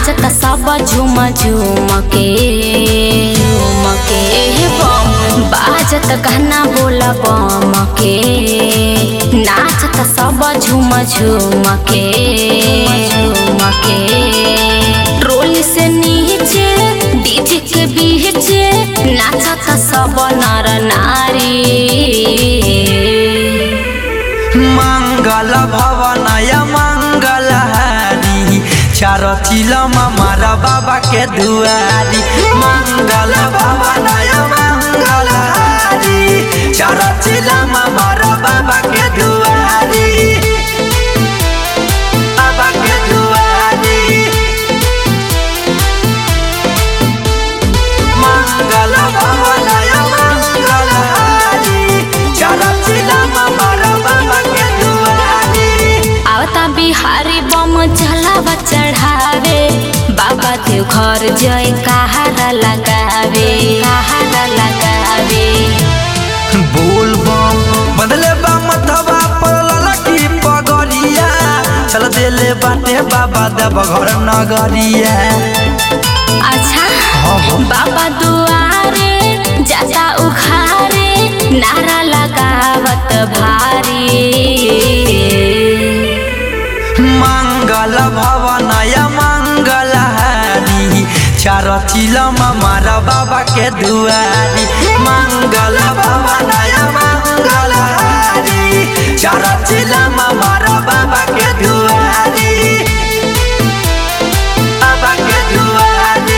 नाचत सब झूम झूम के झूम के हे बम बाजत कहना बोल बम के नाचत सब झूम झूम के झूम के ट्रोली से नीचे डीजे के बीच नाचत सब नर नारी मंगल भवनय मंगल हारी चार चिलमा मारा बाबा के दुआरी मंगल भवनय मंगल हारी चार चिलमा मारा बाबा के दुआरी बाबा के दुआरी मंगल भवनय मंगल हारी चार चिलमा मारा बाबा के दुआरी आवता बिहारी बम जलावा चढ़ावे बाबा देव घर जय कहारा लगावे कहारा लगावे बोल बम बदले बा मथवा पड़ल की पगड़िया चल देले बाटे बाबा देव घर नगरिया अच्छा बाबा दुआरे जाता उखारे नारा लगावत भारी मंगल भवनय मंगल हारी चार चिलमा मारा बाबा के दुआरी मंगल भवनय मंगल हारी चार चिलमा मारा बाबा के दुआरी बाबा के दुआरी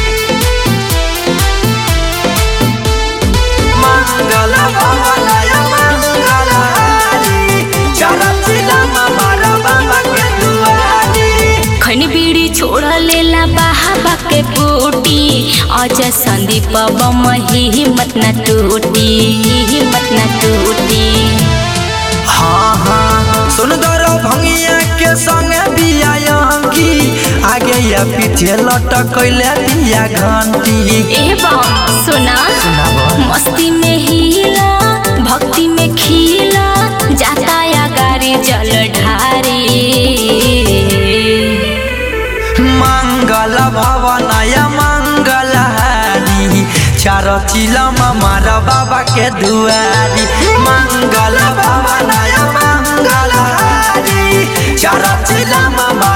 मंगल भवनय मंगल हारी चार चिलमा मारा बाबा के दुआरी खनी बीड़ी छोड़ लेला बाबा के बूटी अजय संदीप बम ही हिम्मत न टूटी हिम्मत न टूटी हाँ हाँ सुंदर भंगिया के संग बिया अंगी आगे या पीछे लटकैले बिया घंटी एवं सुना सुनाबो। मस्ती में हिला भक्ति में खिला जाता या गाड़ी जल ढारी मंगल भवनय मंगल हारी चार चिलमा मारा बाबा के दुआरी मंगल भवनय मंगल हारी चार चिलमा